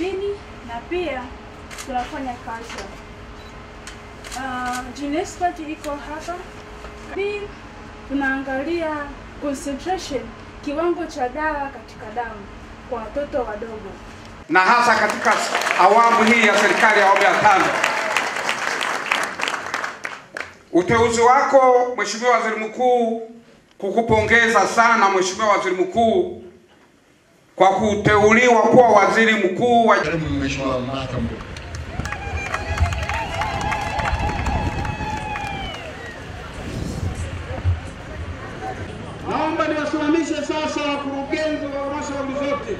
dini na pia tunafanya culture. Uh, Gene Expert iko hapa. Pia tunaangalia concentration, kiwango cha dawa katika damu kwa watoto wadogo. na hasa katika awamu hii ya serikali ya awamu ya tano. Uteuzi wako Mheshimiwa Waziri Mkuu, kukupongeza sana Mheshimiwa Waziri Mkuu kwa kuteuliwa kuwa waziri mkuu wa Karibu Mheshimiwa Martha Mbowe. Naomba niwasimamishe sasa wakurugenzi wa halmashauri zote,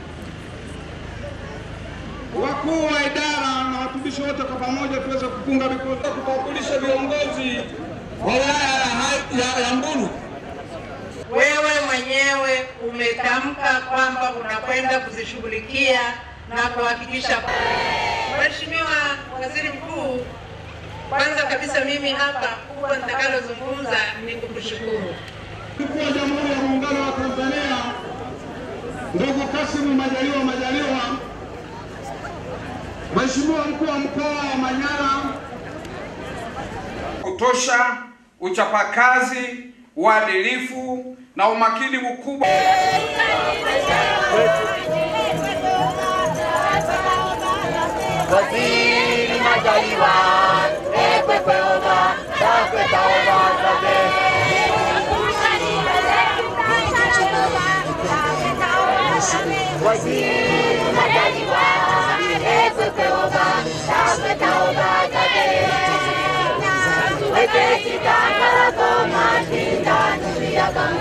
wakuu wa idara na watumishi wote kwa pamoja tuweze kupunga mikono kutambulisha viongozi wa wilaya ya Hai- ya- ya Mbulu. Wewe mwenyewe umetamka kwamba unakwenda kuzishughulikia na kuhakikisha. Mheshimiwa Waziri Mkuu, kwanza kabisa mimi hapa kubwa nitakalozungumza ni kukushukuru. Mkuu wa Jamhuri ya Muungano wa Tanzania ndugu Kasimu Majaliwa Majaliwa, Mheshimiwa mkuu wa mkoa wa Manyara, kutosha, uchapakazi, uadilifu na umakini mkubwa. Waziri Majaliwa, ekwe kweoba, takwe taoba zabe. Waziri Majaliwa, ekwe kweoba, takwe taoba zabe. Weketi tangala koma, tinda nuri ya kama.